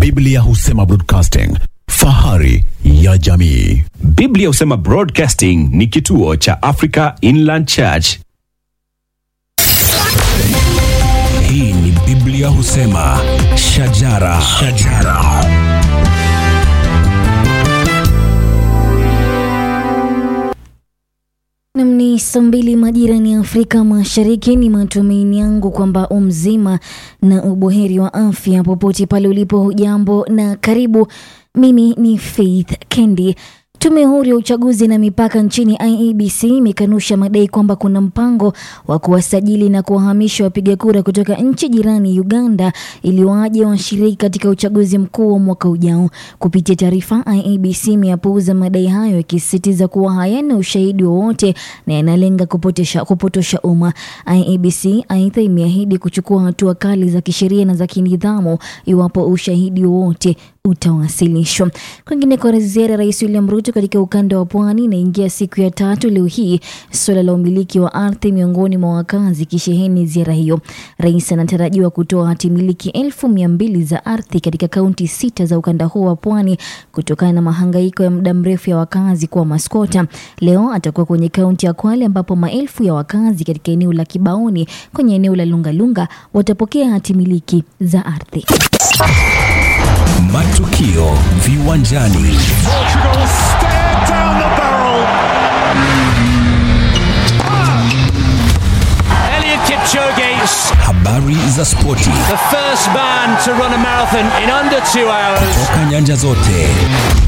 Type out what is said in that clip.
Biblia husema broadcasting, fahari ya jamii. Biblia husema Broadcasting ni kituo cha Africa Inland Church. Hii ni Biblia husema shajara, shajara. Nam ni saa mbili majirani ya Afrika Mashariki. Ni matumaini yangu kwamba umzima na uboheri wa afya popote pale ulipo. Hujambo na karibu. Mimi ni Faith Kendi. Tume huru ya uchaguzi na mipaka nchini IEBC imekanusha madai kwamba kuna mpango wa kuwasajili na kuwahamisha wapiga kura kutoka nchi jirani Uganda ili waje washiriki katika uchaguzi mkuu wa mwaka ujao. Kupitia taarifa, IEBC imeyapuuza madai hayo ikisisitiza kuwa hayana ushahidi wowote na yanalenga kupotosha, kupotosha umma. IEBC aidha imeahidi kuchukua hatua kali za kisheria na za kinidhamu iwapo ushahidi wowote utawasilishwa. Kwingineko, ziara ya Rais William Ruto katika ukanda wa pwani inaingia siku ya tatu leo hii, suala la umiliki wa ardhi miongoni mwa wakazi kisheheni ziara hiyo. Rais anatarajiwa kutoa hati miliki elfu mia mbili za ardhi katika kaunti sita za ukanda huo wa pwani kutokana na mahangaiko ya muda mrefu ya wakazi kuwa maskota. Leo atakuwa kwenye kaunti ya Kwale ambapo maelfu ya wakazi katika eneo la Kibaoni kwenye eneo la Lungalunga watapokea hati miliki za ardhi. Matukio viwanjani. Portugal stare down the barrel. Elliot Kipchoge, Habari za spoti the first man to run a marathon in under two hours. toka nyanja zote.